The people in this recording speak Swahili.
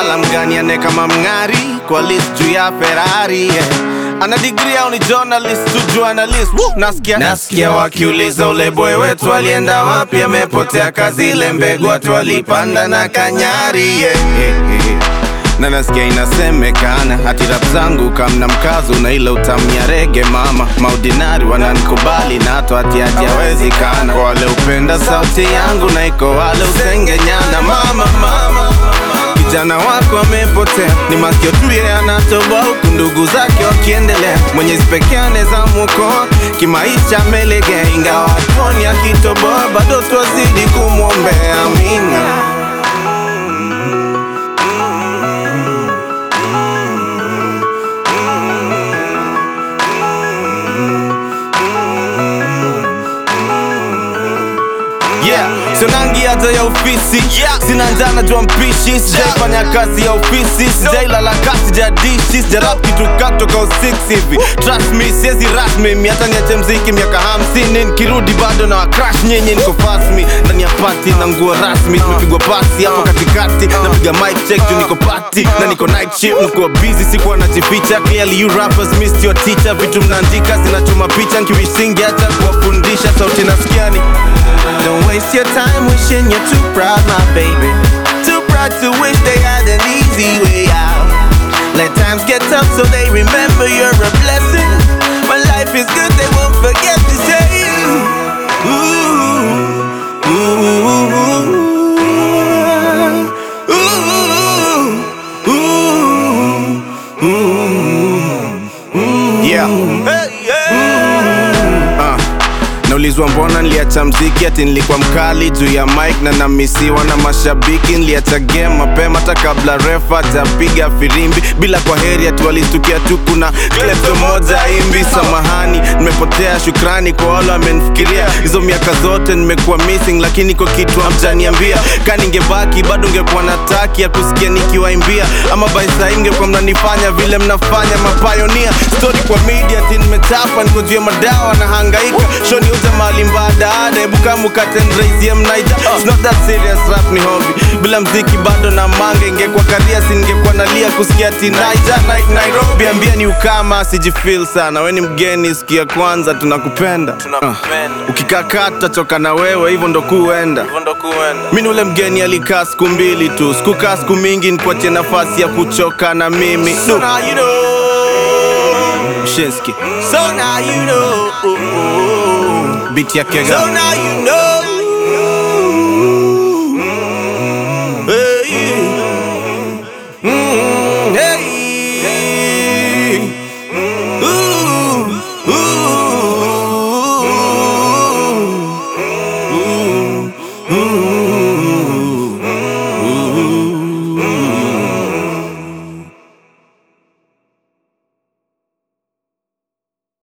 fala mgani ane kama mng'ari kwa list juu ya Ferrari yeah. ana degree au ni journalist tu journalist Woo! nasikia nasikia wakiuliza ule boy wetu alienda wapi amepotea kazi ile mbegu watu walipanda na kanyari yeah. yeah, yeah na nasikia inasemekana hati rap zangu kamna mkazo na ile utamia rege mama maudinari wananikubali na hata hati hajawezekana kwa wale upenda sauti yangu na iko wale usengenyana mama mama kijana wako amepotea ni masikio tu yeye anatoboa huku ndugu zake wakiendelea mwenyezi pekee anaweza mwokoa kimaisha amelegea ingawa hatuoni akitoboa bado twazidi kumwombea amina Yeah, sonangi hata ya ofisi yeah. Sina njana jua mpishi sijaifanya kazi ya ofisi sijailala kasi sijadishi sijarap kitu katoka usix hivi trust me siezi rasmi mi hata niache mziki miaka hamsini nikirudi bado na wakrash nyinyi niko fasmi ndani ya pati na nguo rasmi tumepigwa pasi hapo katikati napiga mic check juu niko pati na niko night shift nikuwa busy sikuwa najificha clearly you rappers missed your teacher vitu mnaandika zinachoma picha nkiwisingi hata kuwafundisha sauti nasikiani Don't waste your time wishing you're too proud, my baby. Too proud to wish they had an easy way out. Let times get tough so they remember you're a blessing. When life is good, they won't forget to say, ooh, ooh, ooh, ooh, ooh. Yeah. Hey, yeah. Uh. Naulizwa mbona niliacha mziki ati nilikuwa mkali juu ya mic na namisiwa na mashabiki. Niliacha game mapema hata kabla refa hajapiga firimbi, bila kwa heri ati walistukia tu kuna klepto moja imbi. Samahani, nimepotea, shukrani kwa wale wamenifikiria. Hizo miaka zote nimekuwa missing, lakini kwa kitu hamjaniambia. Ka ningebaki bado ungekuwa na taki ya kusikia nikiwaimbia, ama by saa ingekuwa mnanifanya vile mnafanya mapayonia. Story kwa media ati nimechapa, niko juu ya madawa na hangaika shoni uza mali mbadaada hebu kama ukatendraisie mnaija It's not that serious rap ni hobby bila mziki bado na manga ingekuwa karia si ningekuwa nalia kusikia ati naija night nairobi ambia ni ukama sijifil sana we ni mgeni siku ya kwanza tunakupenda uh. ukikakaa tutachoka na wewe hivyo ndo kuenda mi ni ule mgeni alikaa siku mbili tu sikukaa siku mingi nikuachie nafasi ya kuchoka na mimi so now you know. Shinski. So now you know. Beat ya Kega. So now you know.